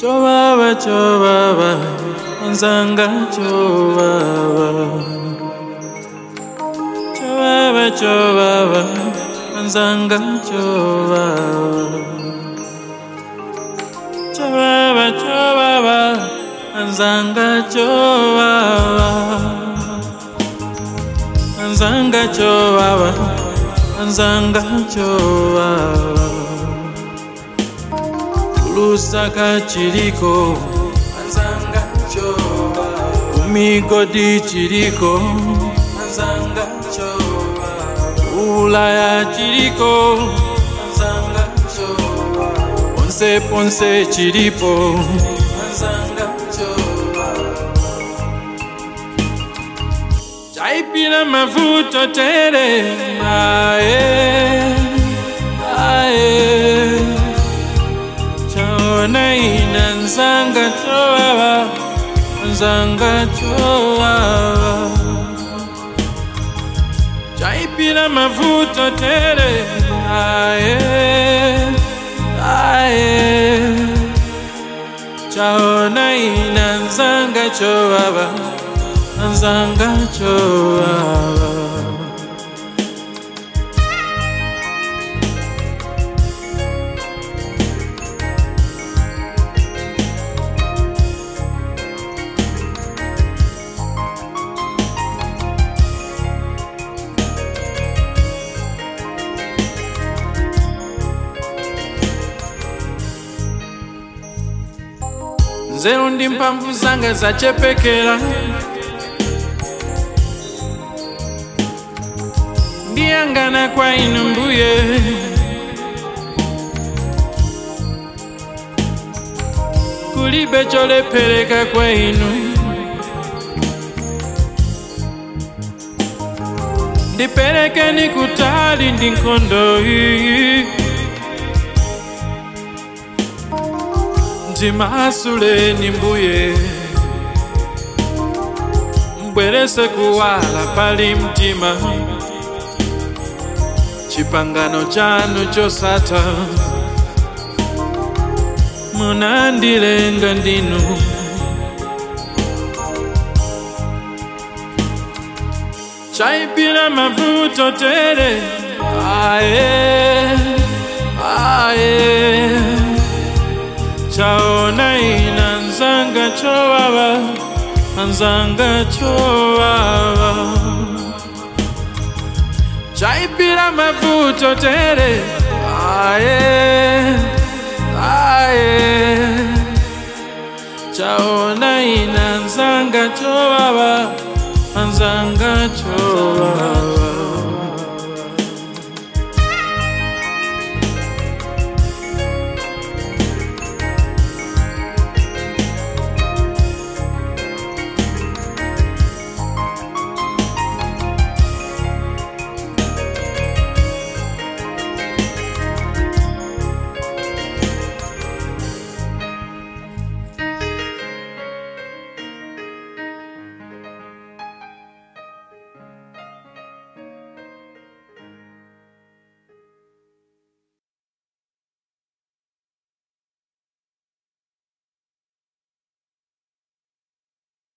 Chovava, chovava, nzanga chovava. Chovava, chovava, nzanga chovava. Chovava, chovava, nzanga chovava. Nzanga chovava, nzanga chovava. Lusaka chiriko, nzanga chovava. Umigodi chiriko, nzanga chovava. Ulaya chiriko, nzanga chovava. Ponse ponse chiripo, nzanga chovava. Chaipina mavuto tere, ae, ae. Chaona ina nzanga chovava, nzanga chovava. Chaipina mavuto tere, ae, ae. Chaona ina nzanga chovava, nzanga chovava. nzeru ndi mphamvu zanga zachepekera ndiyangana kwa inu mbuye kulibe cholephereka kwa inu ndiperekeni kutali ndi nkhondo iyi ndimasuleni mbuye mbwerese kuwala pali mtima chipangano chanu chosatha munandilenga ndinu chaipira mavuto tere ae ae chaona ina nzanga chovava nzanga chovava chaipira mavuto tere aye